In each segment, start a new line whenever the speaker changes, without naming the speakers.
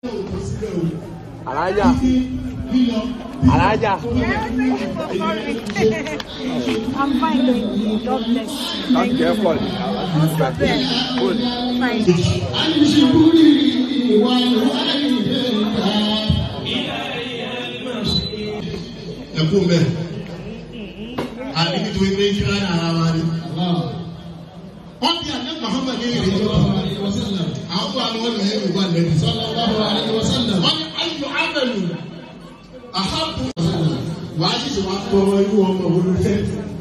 alájà alájà
I'm fine, thank you. God bless you.
láti jẹ́ pọ̀ ní
Most of them. Fine.
ẹkún bẹ àdìgbò ìwé ìjìlá ní ara wa ni. wọ́n bí àná Muhammad ní ìrìn tó àwọn bá wọn lè yẹn wà lẹ́bi. wọ́n ní ayọ̀ abẹ́lu àhábù wàá ṣiṣẹ́ wàá tọrọ irú ọmọ olùfẹ́.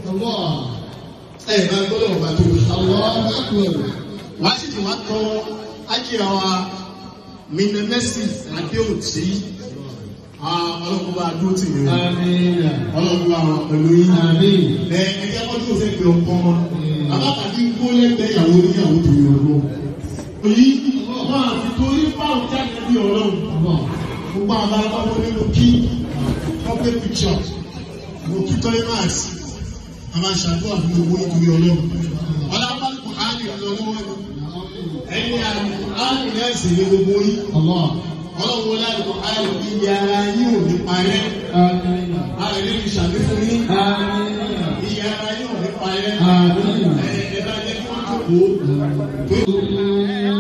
ẹ bá gbọ́dọ̀ ọba tó wàá ṣiṣẹ́ wàá tọrọ ákìrà wa mìnàmẹ́sì àdéhùtì ọlọ́run bá dúró tì mí o ọlọ́run bá wà pẹ̀lú yín ẹ ẹjẹ́ wọ́n tó fẹ́ pé ọkọ wọn àbábàbí kó lẹ́gbẹ̀ẹ́ ìyàwó níyàwó tó yọ lọ. òyì wọn àti torí báwọn jáde bí ọlọ́run gbogbo àwọn aláwọ̀ nínú kí public picture mo kí toilet a máa ṣàdúrà fún owó nítorí ọlọ́run ọlọ́run kò á lè lọ lọ́wọ́ ẹ̀yìn àmì ẹ̀sìn ní gbogbo yín ọlọ́run wọlé àlùkò ayọ̀ iye ara yín ò ní parẹ́ ara yín ní sàmì fún yín iye ara yín ò ní parẹ́ ẹ̀ ẹ̀ bá jẹ́ kí wọ́n jókòó.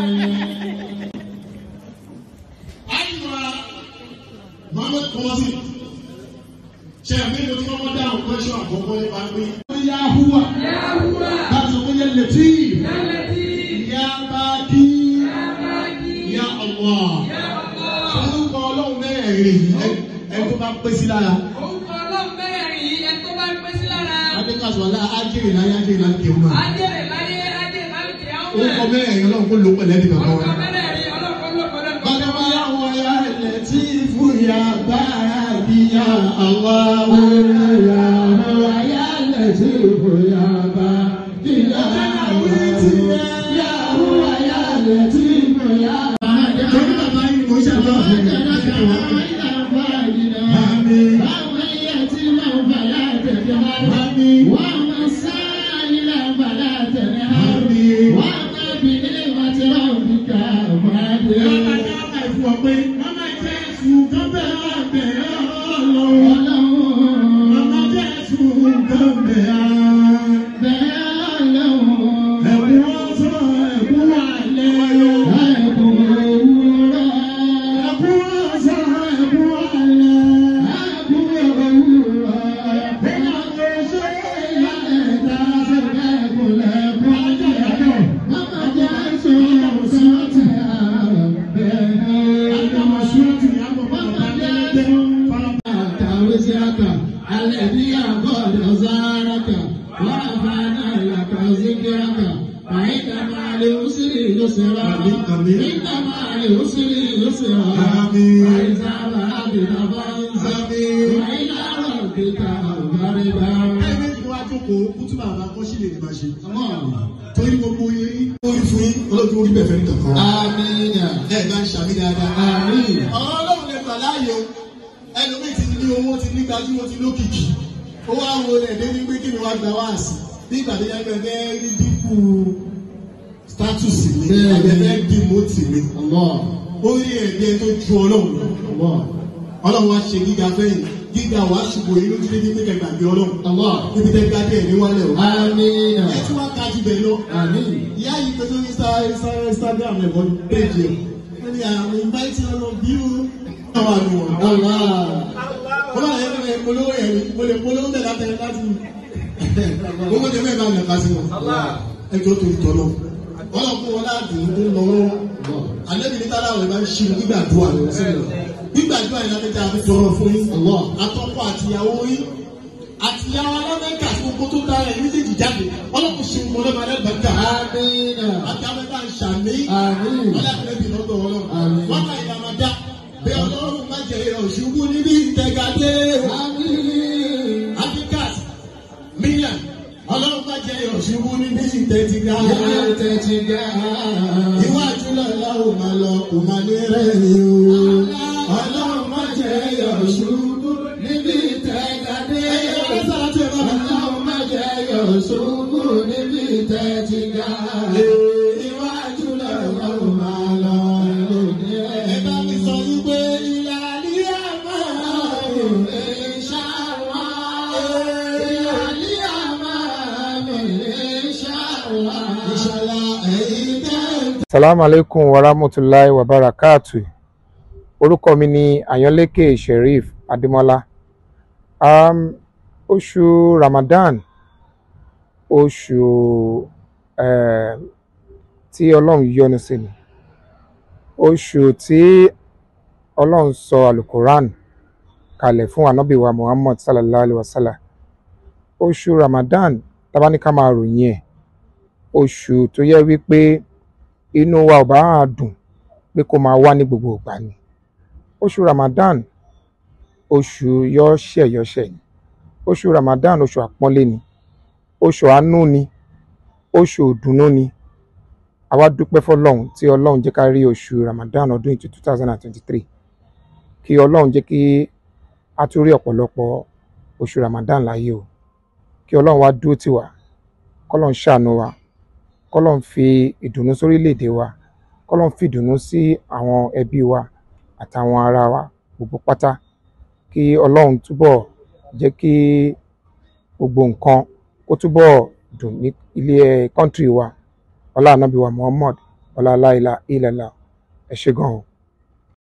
Àyùmá Mohammed Kọ́sì ṣe àmì ìlú tí wọ́n dáhùn pẹ́ṣọ́ àkọ́kọ́ nípa pé. Yahuwa láti sọ pé yẹ lẹ́tí yá bá kí yá ọ̀wọ́ orúkọ ọlọ́run mẹ́rẹ̀ẹ̀rin ẹ tó bá pé sí lára.
Orúkọ ọlọ́run mẹ́rẹ̀ẹ̀rin yìí ẹni tó bá ń pín sí lára.
Adékàsọ̀lá ájèrè láyé ájèrè láti kéwù náà.
Ajẹ́rẹ̀ láyé, ajẹ́rẹ̀ lálùkẹ́ àwọn
Orúkọ mẹ́rẹ̀ẹ̀rin ọlọ́run kó ló pẹ̀lẹ́ nìkan kan
Orúkọ
wá.
mẹ́rẹ̀ẹ̀rin ọlọ́run lọ́pọ̀lọpọ̀.
Bàbá wa yàwọ̀ ya ilẹ̀ tí fúyà bá bí ya àwa wò ya àwa ya ilẹ̀ tí fúyà bá bí ya àwa tí ya àwa ya ilẹ̀ tí fúyà bá. Torí bàbá yìí mo ṣàlọ́ fún mi. Àmín. Àmín. الذي قد زارك ورفعنا لك ذكرك فإن مع العسر يسرا إن مع العسر يسرا وإذا فرغت فانصب وإلى ربك فارغب. torí gbogbo yín orí fún yín olóògùn orí bẹ̀fẹ̀ nìkan kan. amiina. ẹ bá ń ṣàmì dáadáa. àmín. ọ̀rọ̀ ọlọ́run lè gbà láàyè o ẹlòmíì ti ní owó ti ní gbajúmọ̀ ti lókìkí ó wá wo rẹ̀ dé ní pé kí ni wàá gba wáàsì bí ìgbà tó yẹ kí ẹ fẹ́ rí dínkù status mi ẹ fẹ́ dìmọ́tì mi ó rí ẹ̀dẹ́ tó ju ọlọ́run lọ ọlọ́run wá ṣe gíga fẹ́yìn gíga wàá ṣùgbọ́n yìí ló ti dé ní pé kẹgbàgbé ọlọ́run níbi tẹ́ gbá díẹ̀ ní wálẹ̀ o ẹ tí wàá kájú bẹ̀ lọ ìyá yìí tó tó ní Instagram ẹ̀bọ péjì ẹ̀ wọ́n ní àwọn invite all of you. àwọn àmì wọn. wọ́n máa yẹ kí polówó yẹn ni mo lè polówó tẹ̀lé àtẹ̀lé láti gbogbo tẹ̀lé ẹ̀ bá mi kásí wọn. ẹ jọ torí tọ́ náà wọ́n lọ fún wọn láàdùn tó ń lọ wọ́n. àlẹ́bí ní tálá àwọn ìbá ń ṣe gbígbàdúrà lọ sílẹ̀ gbígbàdúrà yìí láti tẹ àfi tọrọ fún yín. àtọ́kọ àtìyàwó yín àtìyàwó alámẹ́ka tí gbogbo tó dára ẹ̀ méjèèjì jáde ọlọ́kùn ṣe ń mọ́lẹ́ máa lẹ́gbàá àti amẹ́ta ń ṣàmì ọlọ́kùnrin lọ́dọ̀ ọlọ́run wọ́n máa yà máa dá bí ọlọ́run má jẹ ọ̀ṣùgbù níbi ìtẹ̀gàdé Africat million ọlọ́run má jẹ ọ̀ṣùgbù níbi ìtẹ̀gàdé iwájú lọ́la ò máa lọ kò máa ní rẹ́rìn o ọlọ́run má jẹ ọ̀ṣùgbù níbi ìtẹ̀gàdé ọlọ́run má jẹ ọ̀ṣùgbù níbi ìtẹ̀gàdé iwájú lọ́la ò máa lọ kò ní rẹ́rìn o.
Assalamu alaikum warahmatullahi wabarakatuh. Orúkọ mi ni Àyànlékè Sheriff Adémọ́lá. Um, oṣù Ramadan, oṣù eh, tí Ọlọ́run yọ́nú sí ni. Oṣù tí Ọlọ́run sọ Alukoran kalẹ̀ fún Ànábì wa Muhammad sallallahu alaihi wasallam. Oṣù Ramadan, tá bá ní ká máa ròyìn ẹ̀, oṣù tó yẹ wípé inú wa ò bá máa dùn pé kó máa wá ní gbogbo ìgbà ni. Oṣù Ramadan, oṣù yọ́ṣẹ̀ yọ́ṣẹ̀ ni. Oṣù Ramadan, oṣù àpọ́nlé ni. Oṣù àánú ni. Oṣù ìdùnnú ni. A wá dúpẹ́ fọ́lọ́run tí Ọlọ́run jẹ́ ká rí oṣù Ramadan ọdún yìí two thousand and twenty-three. Kí Ọlọ́run jẹ́ kí a tún rí ọ̀pọ̀lọpọ̀ oṣù Ramadan láyé o. Kí Ọlọ́run wá dúró tì wá. Kọ́lọ́run ṣàánú wa. Kọ́lọ́run fi ìdùnnú sórílẹ̀-èdè wa. Kọ́lọ́run fi ìdùnnú sí àwọn ẹbí wa àtàwọn ará wa gbogbo pátá. Kí Ọlọ́run túbọ̀ jẹ́ kí gbogbo nǹkan kó túbọ̀ dùn ní ilé country wa. Ọlá Ànábì wa Muhammad. Ọlá la ilaha illallah. Ẹ ṣé gan o.